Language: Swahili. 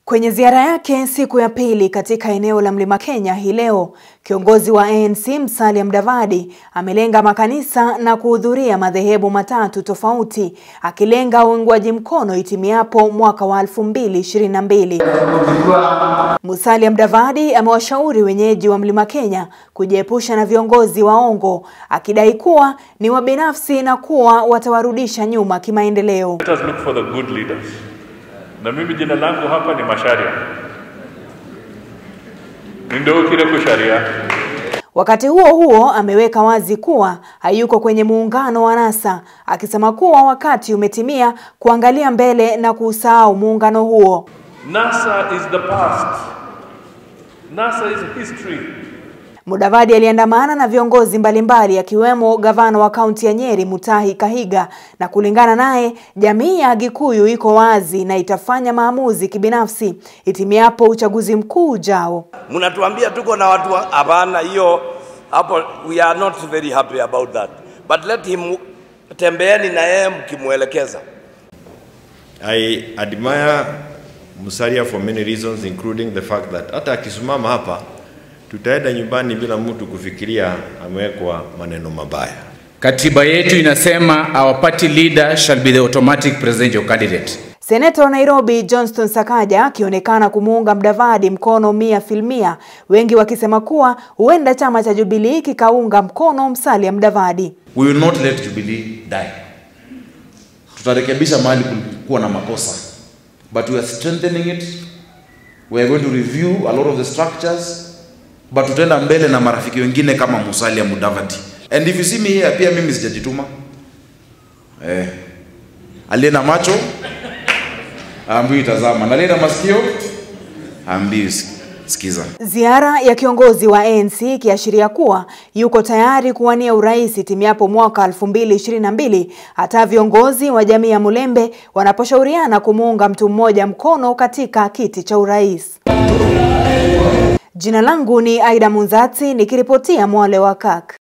Kwenye ziara yake siku ya pili katika eneo la Mlima Kenya hii leo, kiongozi wa ANC Musalia Mudavadi amelenga makanisa na kuhudhuria madhehebu matatu tofauti, akilenga uungwaji mkono itimiapo mwaka wa 2022. Musalia Mudavadi amewashauri wenyeji wa Mlima Kenya kujiepusha na viongozi waongo, akidai kuwa ni wabinafsi na kuwa watawarudisha nyuma kimaendeleo. Let us look for the good leaders. Na mimi jina langu hapa ni Masharia. Nindokire kusharia. Wakati huo huo ameweka wazi kuwa hayuko kwenye muungano wa NASA, akisema kuwa wakati umetimia kuangalia mbele na kuusahau muungano huo. NASA is the past. NASA is history. Mudavadi aliandamana na viongozi mbalimbali akiwemo gavana wa kaunti ya Nyeri Mutahi Kahiga, na kulingana naye, jamii ya Gikuyu iko wazi na itafanya maamuzi kibinafsi itimiapo uchaguzi mkuu ujao. Mnatuambia tuko na watu wa- hapana, hiyo hapo, we are not very happy about that, but let him, tembeeni na yeye mkimwelekeza. I admire Musalia for many reasons including the fact that hata akisimama hapa tutaenda nyumbani bila mtu kufikiria amewekwa maneno mabaya. Katiba yetu inasema our party leader shall be the automatic presidential candidate. Seneta wa Nairobi Johnston Sakaja akionekana kumuunga Mudavadi mkono mia filmia, wengi wakisema kuwa huenda chama cha Jubilee kikaunga mkono Musalia Mudavadi. We will not let Jubilee die. Tutarekebisha mahali kulikuwa na makosa, but we are strengthening it. We are going to review a lot of the structures, but tutaenda mbele na marafiki wengine kama Musalia Mudavadi. And if you see me here, pia mimi sijajituma. Eh, aliye na macho ambiwi tazama, na aliye na masikio ambiwi sikiza. Ziara ya kiongozi wa ANC ikiashiria kuwa yuko tayari kuwania urais itimiapo mwaka 2022 hata viongozi wa jamii ya Mulembe wanaposhauriana kumuunga mtu mmoja mkono katika kiti cha urais. Jina langu ni Aida Munzati nikiripotia Mwale wa Kak.